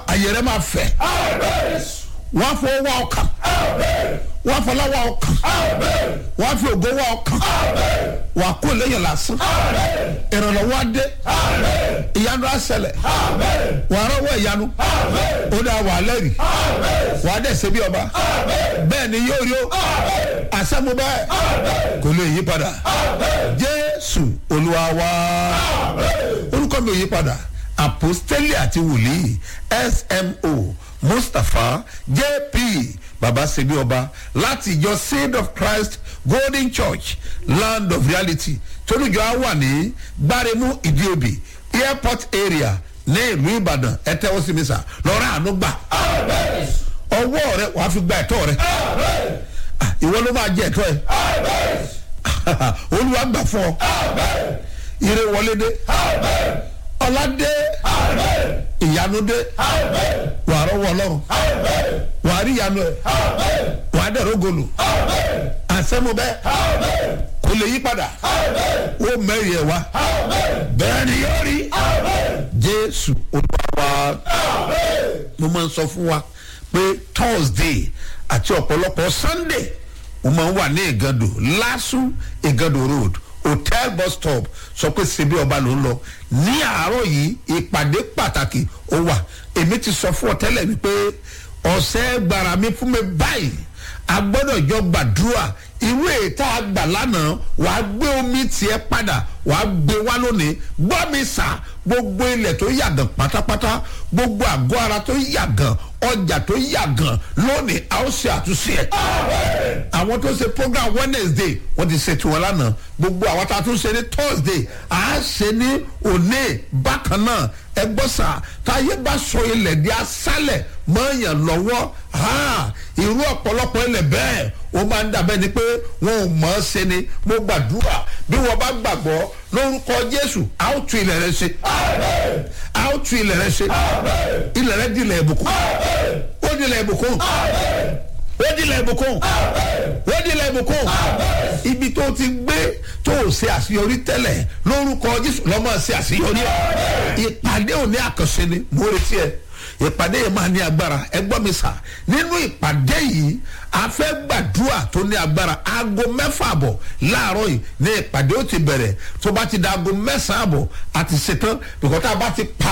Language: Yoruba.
àyẹ̀rẹ́ máa fẹ̀ wọ́n á fọwọ́ wá ọkàn wọ́n á fọlá wá ọkàn wọ́n á fi ògo wá ọkàn wọ́n á kó lẹ́yìn lásán ìrànlọ́wọ́ á dé ìyanu á ṣẹlẹ̀ wọ́n á rọ́wọ́ ìyanu ó dá wà lẹ́rìí wọ́n á dẹ̀ ṣe bí ọba bẹ́ẹ̀ ni yóò rí o àṣẹ́mu bẹ́ẹ̀ kò lè yí padà jésù olúwa wá orúkọ mi ò yí padà apostoli àti wòlíì smo mustapha jp baba sebi ọba láti ìjọ seed of christ golden church land of reality tolújọ á wà ní gbáremú ìdíobì airport area ní ìlú ìbàdàn ẹ tẹ́wọ́ sí mi sà lọ́rọ́ àánú gbà ọwọ́ rẹ wàá fi gba ẹ̀tọ́ rẹ Ah, ìwọ ló máa jẹ ẹ̀tọ́ ẹ olúwa gbà fún ọ ire wọlé dé ọlá dé ìyanu dé wàá rọwọ ọlọrun wàá rí ìyanu ẹ wàá dẹrọ gòlù àṣẹmu bẹ kò lè yí padà ó mẹ́rin ẹ̀ wá bẹ́ẹ̀ ni yóò rí jésù olúwa mo máa ń sọ fún wa pé thursday àti ọ̀pọ̀lọpọ̀ sunday mo máa ń wà ní ìgàndò lásù ìgàndò road hotel bus stop sọ pé ṣebí ọba ló ń lọ ní àárọ̀ yìí ìpàdé pàtàkì ó wà èmi ti sọ fún ọ tẹ́lẹ̀ wípé ọ̀sẹ̀ gbàrà mi fún mi báyìí a gbọ́dọ̀ jọ gbàdúrà irú ètò àgbà lánàá wàá gbé omi tiẹ̀ padà wàá gbé wá lónìí gbọ́ mi sà gbogbo ilẹ̀ tó yàgàn pátápátá gbogbo àgọ́ ara tó yàgàn ọjà tó yàgàn lónìí a ó ṣe àtúnṣe ẹ̀. àwọn tó ṣe program wednesday wọ́n ti ṣe tiwọn lánàá gbogbo àwọn tá a tún ṣe ní thursday à á ṣe ní òní bákan náà ẹ gbọ́ sà táyé bá sọ ilẹ̀ di asálẹ̀ mọ́ọ̀yàn lọ́wọ́ irú ọ̀pọ̀lọpọ̀ ilẹ̀ bẹ́ẹ̀ ó máa ń dàbẹ́ ni pé wọn ò mọ̀ ọ́ ṣe ni mo gbàdúrà bí wọ́n bá gbàgbọ́ lórúkọ jésù a ó tu ilẹ̀ rẹ ṣe a ó tu ilẹ̀ rẹ ṣe ilẹ̀ rẹ di ilẹ̀ ìbùkún ó di ilẹ̀ ìbùkún ó di ilẹ̀ ìbùkún ó di ilẹ̀ ìbùkún ibi tó ti gbé tó o ṣe àṣeyọrí tẹ́lẹ̀ lórúkọ jésù lọ́mọ ṣe àṣeyọrí ẹ̀ ìpàdé òní àkànṣe ni mo retí ẹ̀ ìpàdé yẹn máa ní agbára ẹ gbọ́ mi sà nínú ìpàdé yìí a fẹ́ gbàdúrà tó ní agbára aago mẹ́fà àbọ̀ láàárọ̀ yìí ní ìpàdé ó ti bẹ̀rẹ̀ tó bá ti da aago mẹ́sàn-án àbọ̀ àti ṣetán bìkọ́ tá a bá ti pa